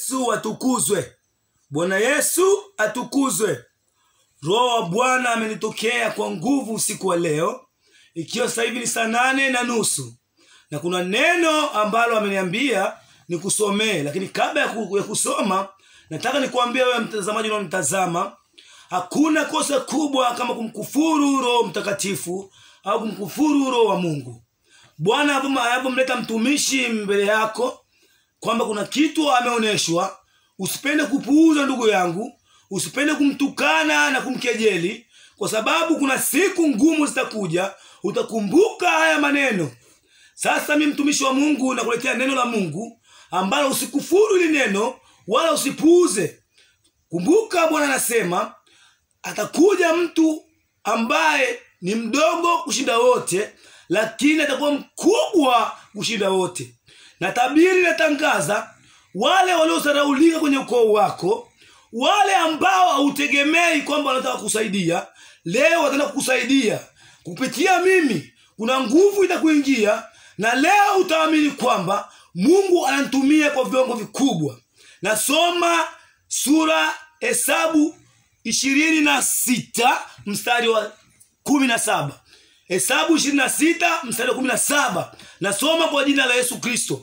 yesu atukuzwe bwana yesu atukuzwe roho wa bwana amenitokea kwa nguvu usiku wa leo ikiwa sasa hivi ni saa nane na nusu na kuna neno ambalo ameniambia nikusomee lakini kabla ya, ku, ya kusoma nataka nikuambia wewe mtazamaji unaonitazama hakuna kosa kubwa kama kumkufuru roho mtakatifu au kumkufuru roho wa mungu bwana anapomleta mtumishi mbele yako kwamba kuna kitu ameonyeshwa usipende kupuuza ndugu yangu usipende kumtukana na kumkejeli kwa sababu kuna siku ngumu zitakuja utakumbuka haya maneno sasa mi mtumishi wa mungu nakuletea neno la mungu ambalo usikufuru hili neno wala usipuuze kumbuka bwana anasema atakuja mtu ambaye ni mdogo kushinda wote lakini atakuwa mkubwa kushinda wote na tabiri natangaza wale waliosaraulika kwenye ukoo wako wale ambao hautegemei kwamba wanataka kusaidia leo wataenda kukusaidia kupitia mimi kuna nguvu itakuingia na leo utaamini kwamba mungu ananitumia kwa viwango vikubwa nasoma sura hesabu ishirini na sita mstari wa kumi na saba hesabu ishirini na sita mstari wa kumi na saba nasoma kwa jina la yesu kristo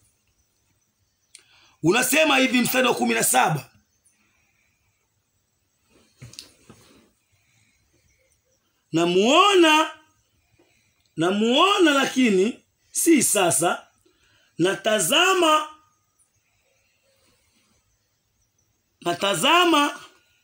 unasema hivi mstari wa kumi na saba namuona namuona lakini si sasa natazama natazama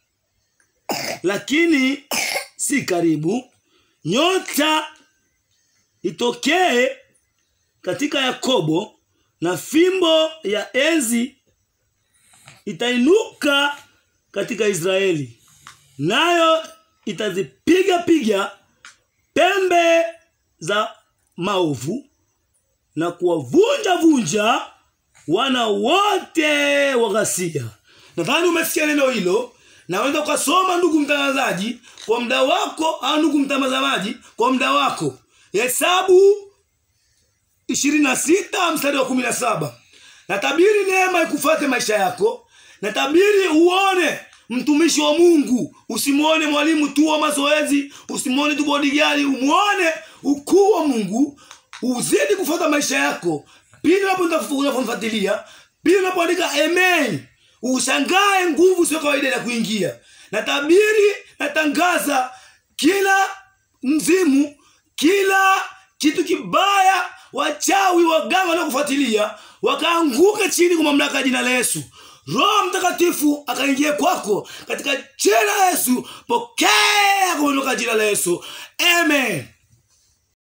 lakini si karibu nyota itokee katika yakobo na fimbo ya enzi itainuka katika israeli nayo itazipiga piga pembe za maovu na kuwavunja vunja wana wote wa ghasia nadhani umesikia neno hilo naweza ukasoma ndugu mtangazaji kwa muda wako au ndugu mtazamaji kwa muda wako hesabu ishirini na sita mstari wa kumi na saba natabiri neema ikufate maisha yako natabiri uone mtumishi wa mungu usimwone mwalimu tu wa mazoezi usimwone tu bodigari umwone ukuu wa mungu uzidi kufuata maisha yako pindi unapomfuatilia pindi unapoandika amen ushangae nguvu sio kawaida ya kuingia natabiri natangaza kila mzimu kila kitu kibaya wachawi waganga wanaokufuatilia wakaanguka chini kwa mamlaka ya jina la yesu roho mtakatifu akaingia kwako katika jina la yesu pokea kwa mamlaka ya jina la yesu amen